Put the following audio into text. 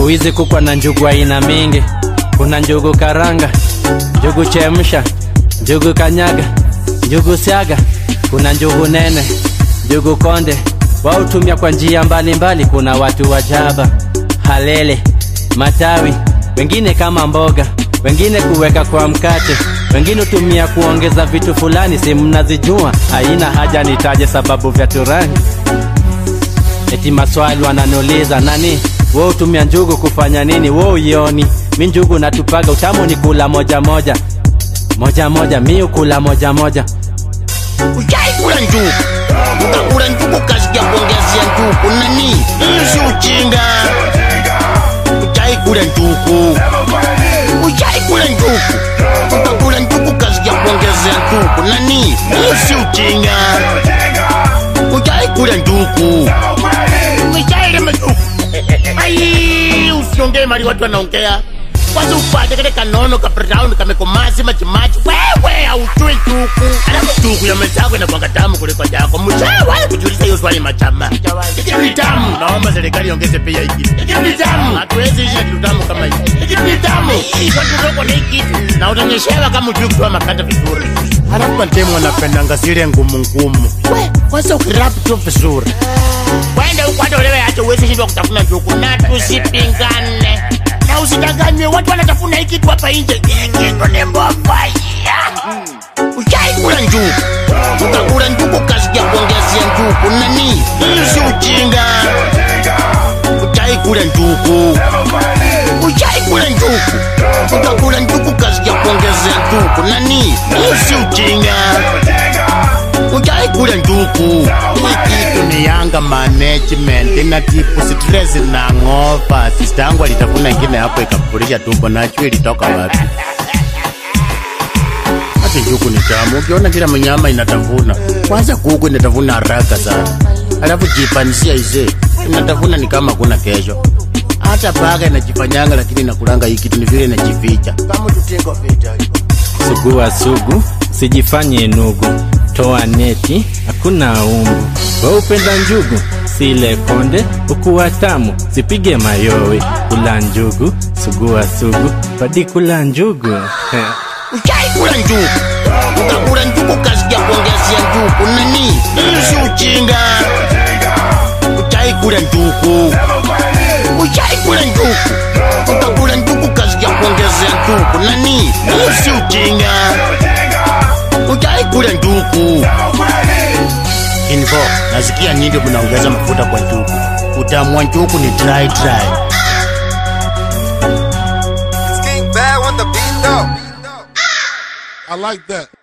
hizi kukwa na njugu aina mingi. Kuna njugu karanga, njugu chemsha, njugu kanyaga, njugu siaga, kuna njugu nene, njugu konde. Wautumia kwa njia mbalimbali. Kuna watu wa jaba, halele, matawi, wengine kama mboga, wengine kuweka kwa mkate, wengine hutumia kuongeza vitu fulani, si mnazijua. Haina haja nitaje sababu vya turani. Eti maswali wananiuliza nani, wewe hutumia njugu kufanya nini? Wewe uioni mi njugu natupaga, utamu ni kula moja moja moja moja, mi ukula moja moja. Ushaikula njugu? Ukakula njugu kasikia kuongezea njugu nani? Hiyo si ujinga. Ushaikula njugu? Ushaikula njugu? Ukakula njugu kasikia kuongezea njugu nani? Hiyo si ujinga. Ushaikula njugu? Umeshailema njugu? Ai, usiongee mali watu wanaongea kwanza upate kale kanono ka brown kamekomazi majimaji wewe haujui njugu alafu njugu ya mwenzako inakwanga tamu kuliko yako mshawahi kujiuliza hiyo swali machama hiki ni tamu naomba serikali iongeze pia hiki hiki ni tamu hatuwezi ishi na kitu tamu kama hiki hiki ni tamu hii kwa tutoko na hiki na utanyeshewa kama ujui kutoa makata vizuri alafu matemu wanapendanga zile ngumu ngumu we kwanza ukirap tu vizuri wende ukwata ulewe hata uwezi shindwa kutafuna njugu na tusipingane na usidanganywe watu wanatafuna hii kitu hapa nje hii kitu ni mbofaya ushaikula njugu ukakula njugu kasikia kuongezea njugu nani hii si ujinga ushaikula njugu ushaikula njugu ukakula njugu kasikia kuongezea njugu nani hii si ujinga ushaikula njugu hii kitu ni yanga management ina tipu stress na ng'opa sista yangu alitafuna ingine hapo ikapulisha tumbo najua ilitoka wapi hata njugu ni tamu ukiona kila mnyama inatafuna kwanza kuku inatafuna haraka sana alafu jipanisia ise inatafuna ni kama kuna kesho hata paka inajifanyanga lakini inakulanga hii kitu ni vile inajificha kama tutingo vita Sugua sugu, sijifanye nugu, toa neti, hakuna umbu. Wewe upenda njugu, sile konde, ukuwa tamu, sipige mayowe. Kula njugu, sugua sugu, padi kula njugu. ushaikula njugu ukakula njugu kasikia kuongezea njugu nani hii si ujinga ushaikula njugu ushaikula njugu ukakula njugu kasikia kuongezea njugu nani hii si ujinga ushaikula njugu info nasikia nyingi mnaongeza mafuta kwa njugu utamu wa njugu ni dry dry King Bad on the beat though. I like that.